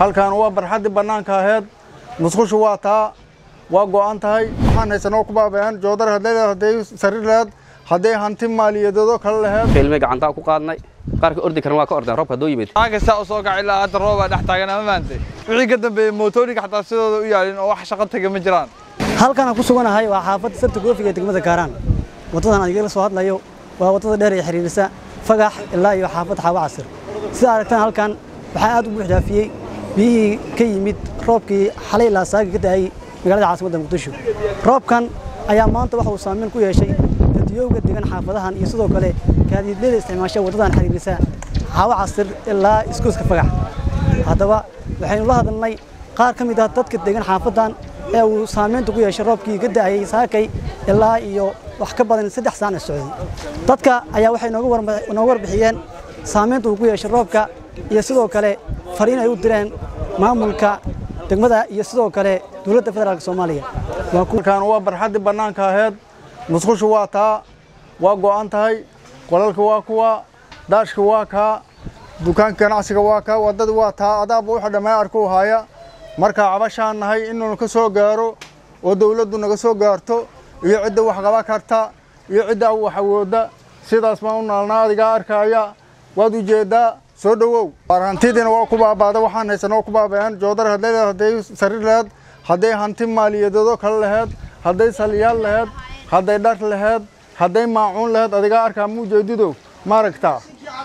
halkan waa barxaddii bannaanka aheed musqushu waa taa waa go'an tahay waxaan haysanoo ku baabayaan joodar hadday sariir laheed hadday hanti maaliyadeedoo kale laheed ilmay gacantaa ku qaadnay qaarka ordi karan waa ka ordeen roobka hadduu yimid aa kasta u soo kaci ilaa hadda roobaa dhex taagan ama maantay wixii ka dambeeyey mootooyinka xataa sidooda u yaalin oo wax shaqo taga ma jiraan halkan ku suganahay waa xaafadda sabta goofiga ee degmada kaaraan waddadan aan igala soo hadlayo waa waddada dheer ee xiriirisa fagax ilaa iyo xaafadda xaawo casir sida aragtaan halkan waxaa aad u buuxdaafiyey biyihii ka yimid roobkii xalay ilaa saagi ka da'ay magaalada caasimadda muqdisho roobkan ayaa maanta waxa uu saameyn ku yeeshay dadiyowga degan xaafadahan iyo sidoo kale gaadiidleyda isticmaasha waddadan xiriirisa xaawo casir ilaa iskuuska fagax haddaba waxaynu la hadalnay qaar ka mid ah dadka degan xaafaddan ee uu saamaynta ku yeeshay roobkii ka da'ayay saakay ilaa iyo wax ka badan saddex saan socday dadka ayaa waxay nooga warbixiyeen saamaynta uu ku yeeshay roobka iyo sidoo kale fariin ay u direen maamulka degmada iyo sidoo kale dowladda federaalk soomaaliya halkan waa barxaddii bannaanka aheed musqushu waa taa waa go'an tahay qolalka waa kuwa daashka waa kaa dukaanka ganacsiga waa kaa waddadii waa taa adaaba wuxuu dhammaan arkuu haaya markaa cabashaan nahay inuu ka soo gaaro oo dawladdu naga soo gaarto iyo cidda wax qaba karta iyo cidda wax awoodda sidaas baan u naalnaa adigaa arkaaya waad ujeeddaa soo dhowow hantidiina waa ku baabaada waxaan haysanoo ku baabayaan joodar hadday sariir laheed hadday hanti maaliyadeedoo kale laheed hadday saliyaal laheed hadday dhar laheed hadday maacuun laheed adigaa arkaa ma ujeedidow ma aragtaa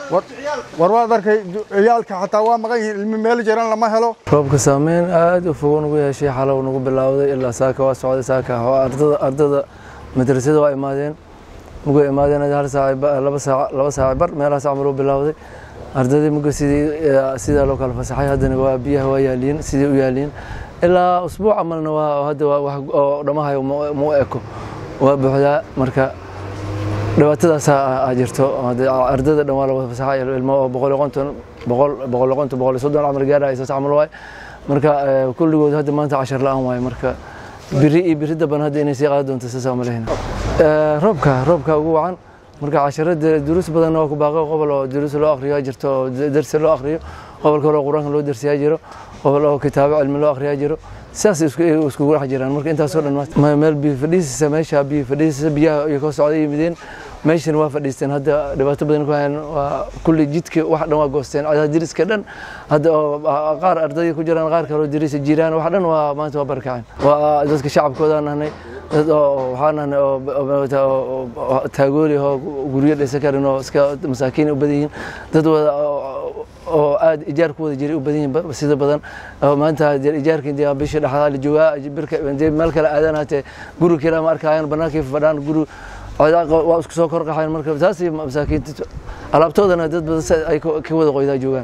war waad arkay ciyaalka xataa waa maqan yihiin ilmi meel jiran lama helo roobka saameyn aad u fogo nagu yeeshay xalow nagu bilowday ilaa saaka waa socday saaka ardada ardada madrasada waa imaadeen muga imaadeen hal saac laba saac laba saac bar meelahaas camal u bilowday ardadii muga sidii sidaa loo kala fasaxay haddana waa biyaha waa yaaliin sidii u yaaliin ilaa usbuuc camalna waa hadda waa wax oo dhamahayo ma u eko waa buuxdaa marka dhibaatadaas aa jirto ardada dhan waa la wada fasaxay ilmo oo boqol iyo konton boqol boqol iyo konton boqol iyo soddon camal gaaraya saas camal waay marka kulligood hadda maanta cashar la-aan waay marka biri iyo biri daban hadda inay sii qaadi doonto saas ma lehina roobka roobka ugu wacan marka casharada duruus badanna waa ku baaqay qobol oo duruus loo akhriyo jirto oo darsi loo akhriyo qobol kale oo qur-aanka loo darsiyaa jiro qobol oo kitaabo cilmi loo akhriyaa jiro sidaas iskugu dhex jiraan marka intaasoo dhan meel biyo fadhiisisa meesha biyo fadhiisisa biyaha iyo ka socday yimideen meeshan waa fadhiisteen hadda dhibaato badan ku hayaan waa kulli jidka wax dhan waa goosteen cadaha diriska dhan hadda oo qaar ardayda ku jiraan qaar kaloo dirisa jiraan wax dhan waa maanta waa barkaceen waa dadka shacabkooda nahnay dad oo waxaa nahnay oo taagooli oo guryo dhaysan karin oo iska masaakiin u badan yihiin dad wada oo aad ijaar ku wada jiray u badan yihiin sida badan maanta ijaarkii dee bisha dhexdaa la joogaa birka meel kale aadaan hatee guri kale ma arkayaan bannaankii fadhaan guri waa isku soo kor qaxayn marka taas masaakiinta alaabtoodana dad badan ay ka wada qoydaa joogaan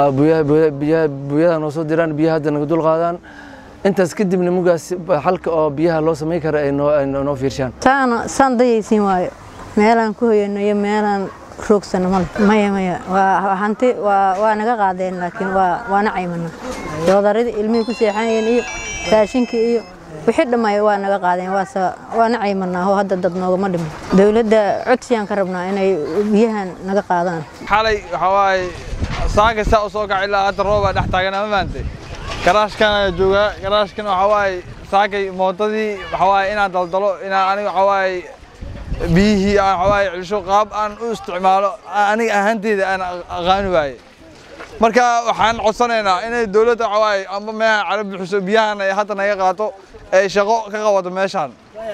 biyaha noo soo diraan biyaha hadda naga dul qaadaan intaas kadibna mugaas xalka oo biyaha loo samayn kara ay noo fiirshaan taana saan dayaysiin waayo meelaan ku hoyano iyo meelaan roogsano male maya maya waa hanti waa naga qaadeen laakiin waana caymana doodaradii ilmihii ku seexanayeen iyo raashinkii iyo wixii dhammaay waa naga qaadeen waana caymanaa oo hadda dad noogama dhimin dowladda codsiyaan ka rabnaa inay biyahan naga qaadaan xalay waxaa waaye saa kasta u soo kaci ilaa hadda roobaa dhex taagan ama maantay garaashkan ayaa joogaa garaashkan waxaa waaye saakay mootadii waxaa waaye inaan daldalo inaan aniga waxaa waaye biyihii aan waxaa waaye celsho qaab aan u isticmaalo aniga ahaanteyda aan aqaani waaye marka waxaan codsanaynaa inay dowladda waxaa waaye amba meehan cala bixiso biyahan ay hadda naga qaato ay shaqo ka qabato meeshaan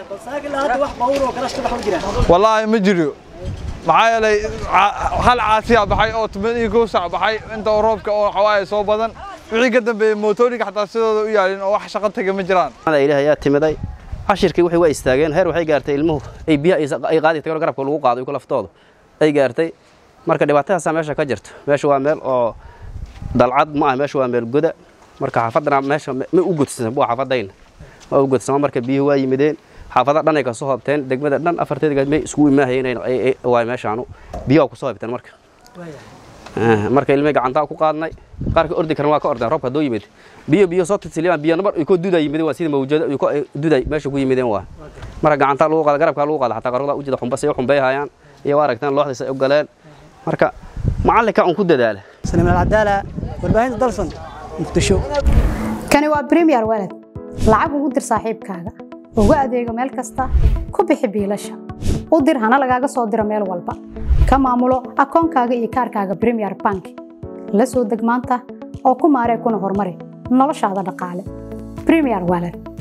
wallaahi ma jiro maxaa yeelay hal caasiya baxay oo toban iyo kow saac baxay inta oo roobka oo waxawaaye soo badan wixii ka dambeeyey mootooyinka xataa sidooda u yaalin oo wax shaqo taga ma jiraan ilaah ayaa timiday cashirkii waxay waa istaageen heer waxay gaartay ilmuhu ay biyaha ay qaadi tageen garabka lagu qaado ku laftooda ay gaartay marka dhibaatadaasaa meesha ka jirto meesha waa meel oo dalcad ma ah meesha waa meel goda marka xaafadana meesha ma u gudsan waa xaafadayna ma u gudsama marka biyuhu waa yimideen xaafada dhan ay ka soo hobteen degmada dhan afarteeda may iskugu imaahayeen waay meeshaanu biyaha ku soo hobteen marka marka ilmay gacantaa ku qaadnay qaarka ordi karan waa ka ordeen roobka hadduu yimid biyo biyo soo tilsiliyaan biyo nabar ko dudaa yimideen waa sida mawjada duday meesha ku yimideen waa marka gacantaa lagu qaada garabkaa lagu qaada xataa qarada ujida xumbasay u xumbeeyhayaan iyo waa aragtaan looxdiisa ay u galeen marka macallinka un ku dadaala سليمان العدالة والباهين دلسون muqdisho kani waa premier walad lacag ugu dir saaxiibkaaga ugu adeego meel kasta ku bixi biilasha u dir hana lagaaga soo diro meel walba ka maamulo akoonkaaga iyo kaarkaaga premier bank la soo deg maanta oo ku maaree kuna horumari noloshaada dhaqaale premier walad